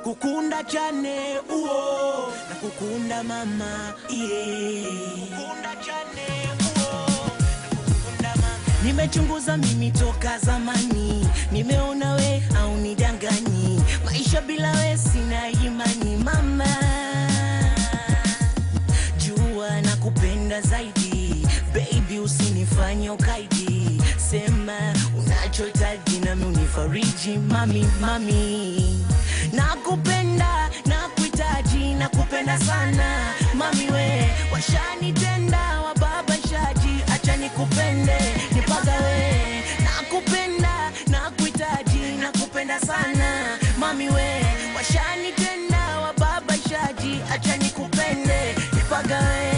nakukunda chane uo nakukunda mama yeah. Nakukunda chane uo nakukunda mama nimechunguza mimi toka zamani nimeona we au nidanganyi maisha bila we sina imani mama jua na kupenda zaidi baby usinifanye ukaidi sema unachohitaji nami unifariji mami mami nakupenda nakuhitaji nakupenda sana mami we washanitenda wababashaji acha nikupende nipagawe nakupenda nakuhitaji nakupenda sana mami we washanitenda wababashaji acha nikupende nipagawe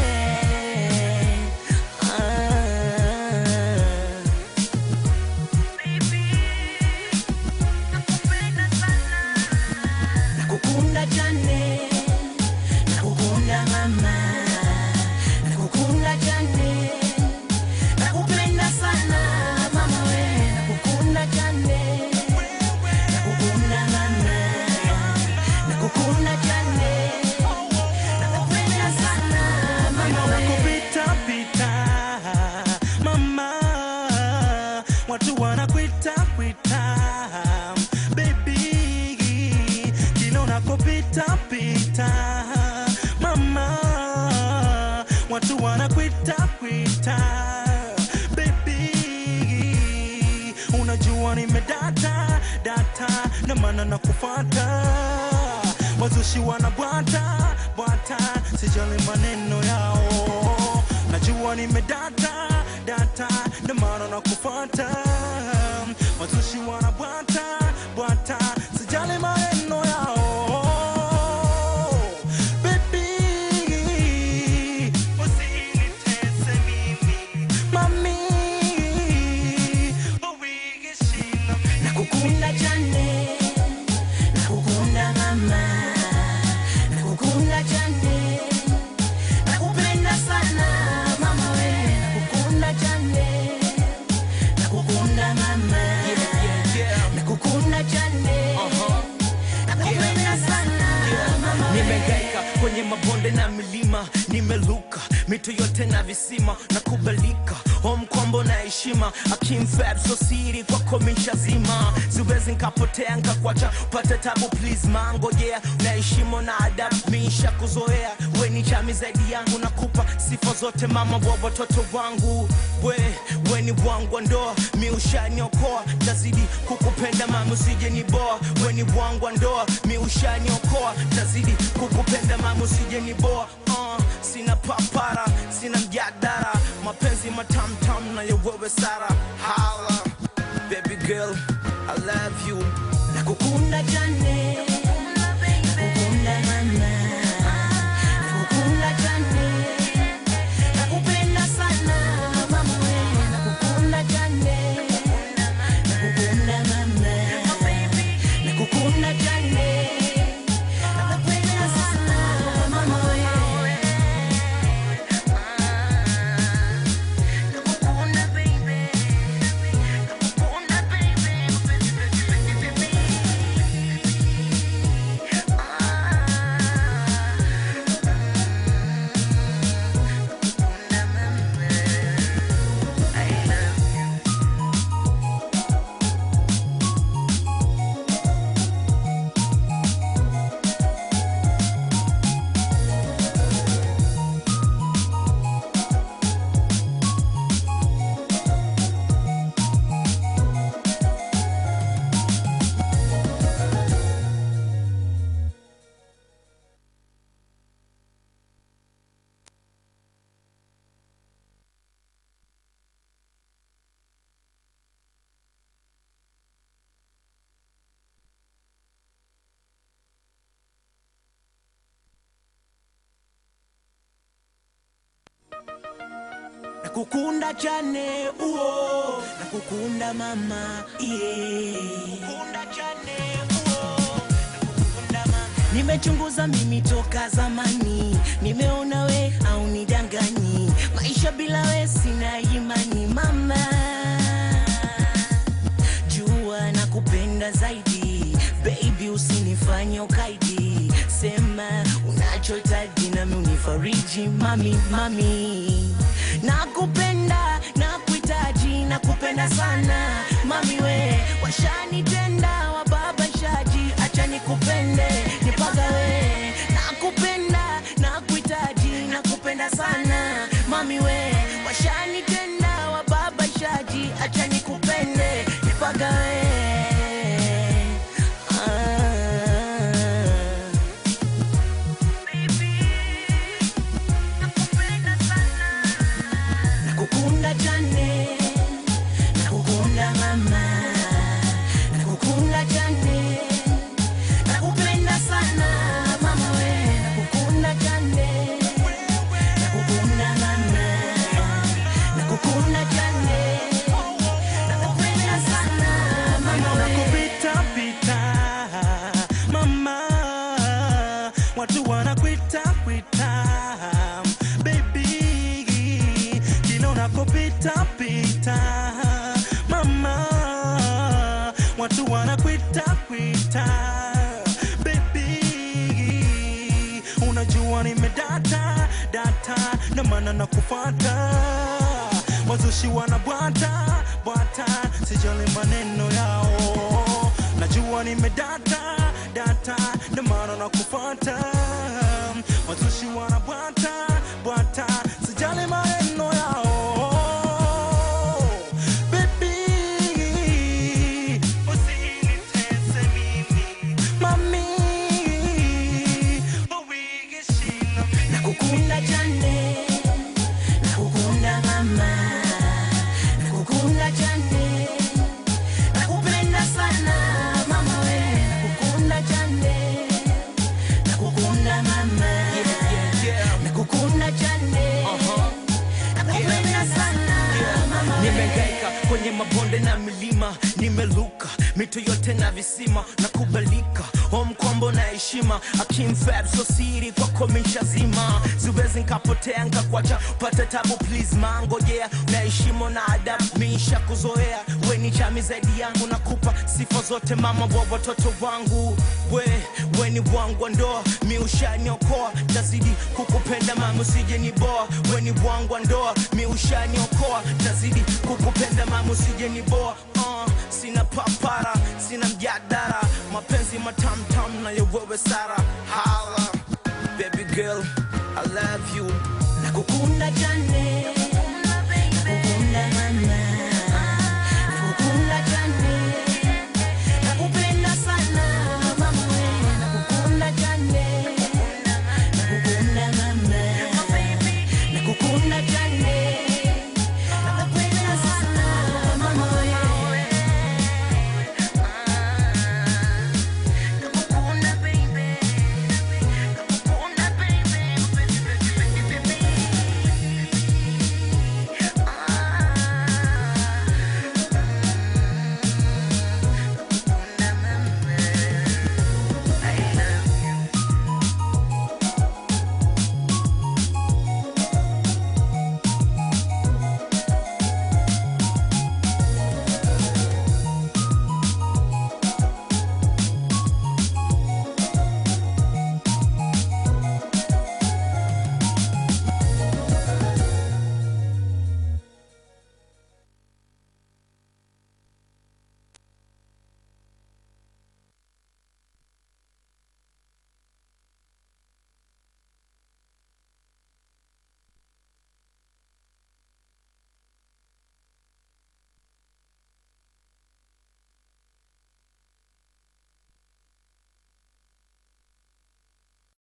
ah. nakukunda chane nakukunda mama nakukunda chane nakupenda sana mama we nakukunda chane nakukunda mama nakukunda chane nakupenda sana mama we Kupita pita mama, watu wanakuita kuita baby, kila unakopita pita mama, watu wanakuita kuita baby, unajua nimedata data na maana nakufata wazushi wanabwata bwata, sijali maneno yao, najua nimedata data, ndio maana nakufata. Wazushi wanabwata bwata, sijali maneno yao, baby, usinitese mimi mami, uwigishi na mimi nakukunda chane nakukunda mama nakukunda chane nakupenda sana mama we nakukunda chane nakukunda mama nakukunda chane nakupenda sana mama we nimegaika kwenye mabonde na milima nimeluka mito yote na visima na kubalika omkombo na heshima akimfab so siri kwako mishazima siwezi nkapotea nkakwacha pata tabu please mangojea na heshima na adabu miisha kuzoea weni chami zaidi yangu nakupa sifa zote mama wa watoto wangu we weni wangu wa ndoa mi ushaniokoa tazidi kukupenda mama usije ni boa weni wangu wa ndoa mi ushaniokoa tazidi kukupenda mama usije ni boa uh, sina papara sina mjadara mapenzi matamtam na yewewe sara hala baby girl i love you nakukunda chane nakukunda mama nakukunda chane nakupenda sana mama we nakukunda chane nakukunda mama nakukunda chane nakupenda sana mama we nakukunda baby nakukunda baby nakukunda chane uo nakukunda mama yeah. Nakukunda chane uo nakukunda mama nimechunguza mimi toka zamani nimeona we au nidanganyi maisha bila we sina imani mama jua nakupenda zaidi baby bebi usinifanye ukaidi sema unachohitaji nami unifariji mami mami nakupenda nakuhitaji nakupenda sana mami we washanitenda wababashaji acha nikupende nipagawe nakupenda nakuhitaji nakupenda sana mami we washanitenda wababashaji acha nikupende nipagawe ah. nakukunda cyane nakukunda mama nakukunda cyane nakupenda sana mama we nakukunda cyane nakukunda mama nakukunda cyane nakupenda sana mama we Kupita pita mama, watu wanakuita kuita baby, kila unakopita pita mama, watu wanakuita kuita baby, unajua nimedata data na maana nakufuata wazushi wanabwata bwata, sijali maneno yao, najua nimedata data, ndio maana nakufuata. Wazushi wanabwata bwata, sijali maneno yao, baby, usinitese mimi mami, uwigishinda mimi nakukunda cyane nakukunda mama nakukunda cyane nakupenda sana mama we nakukunda cyane nakukunda mama nakukunda cyane nakupenda sana mama we nimegaika kwenye mabonde na milima nimeluka mito yote na visima na kubalika omkombo na heshima akimfab so siri kwako mishazima siwezi nkapotea nkakwacha pate tabu please mangojea na heshima na adabu miisha kuzoea weni chami zaidi yangu nakupa sifa zote mama wa watoto wangu we weni wangu wa ndoa mi ushaniokoa tazidi kukupenda mama usije ni boa weni wangu wa ndoa mi ushaniokoa tazidi kukupenda mama usije ni boa uh, sina papara sina mjadara mapenzi matamtam na yewewe sara hala baby girl i love you nakukunda cyane